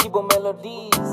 Kibo Melodies.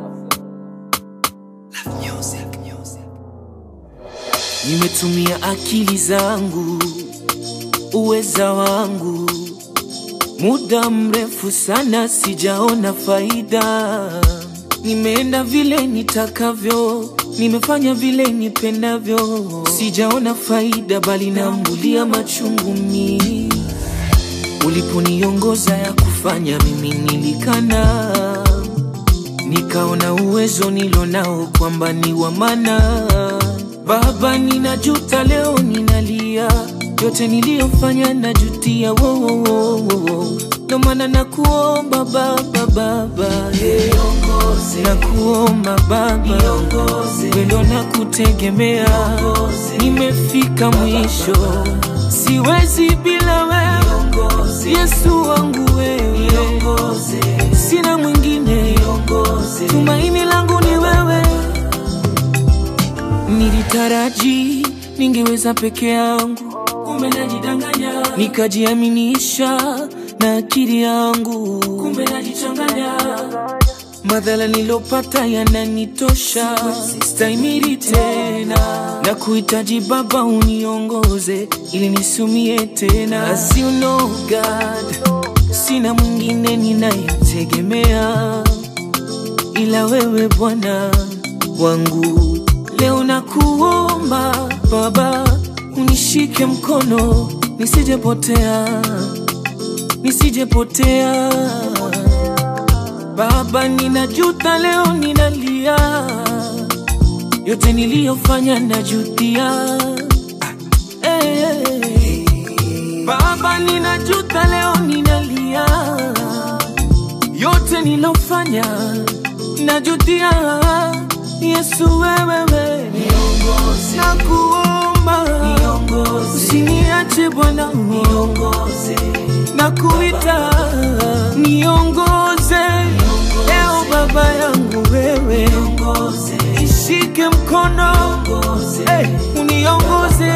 Nimetumia akili zangu, uweza wangu, muda mrefu sana sijaona faida. Nimeenda vile nitakavyo, nimefanya vile nipendavyo, sijaona faida, bali nambulia machungu mimi. Uliponiongoza ya kufanya, mimi nilikana, nikaona uwezo nilonao kwamba ni wa maana. Baba, ninajuta leo, ninalia yote niliyofanya, najutia wo, wo, wo, wo, wo. Ndo maana nakuomba Baba, Baba yeah. Nakuomba Baba, wendo nakutegemea, nimefika mwisho, siwezi bila wewe Yesu wangu wewe, sina mwingine, tumaini langu ni wewe. Nilitaraji ningeweza peke yangu, kumbe najidanganya, nikajiaminisha na akili yangu, kumbe najichanganya. Madhara nilopata yananitosha, stahimili tena na kuhitaji Baba uniongoze ili nisumie tena. As you know God, sina mwingine ninayetegemea ila wewe Bwana wangu. Leo nakuomba Baba, unishike mkono nisijepotea, nisijepotea. Baba, ninajuta leo, ninalia yote niliyofanya, najutia. Hey, Baba, ninajuta leo, ninalia yote nilofanya, najutia. Yesu wewewe, nakuomba usiniache Bwana, nakuita niongoze leo, Baba yangu wewe, ishike mkono eh, uniongoze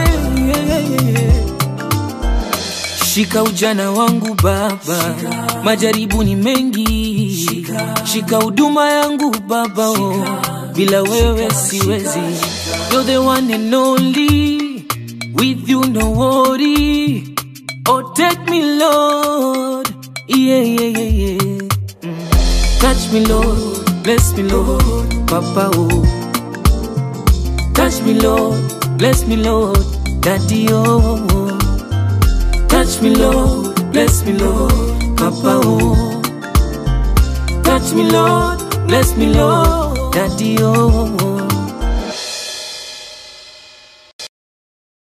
Shika ujana wangu Baba, majaribu ni mengi. Shika huduma yangu Baba, oh, bila wewe siwezi. You're the one and only, with you no worry. Oh, take me Lord, yeah, yeah, yeah, yeah. Mm. Touch me Lord, bless me Lord, Papa, oh. Touch me Lord, bless me Lord, Daddy, oh. Touch me, Lord, bless me, Lord, Papa, oh. Touch me, Lord, bless me, Lord, Daddy, oh.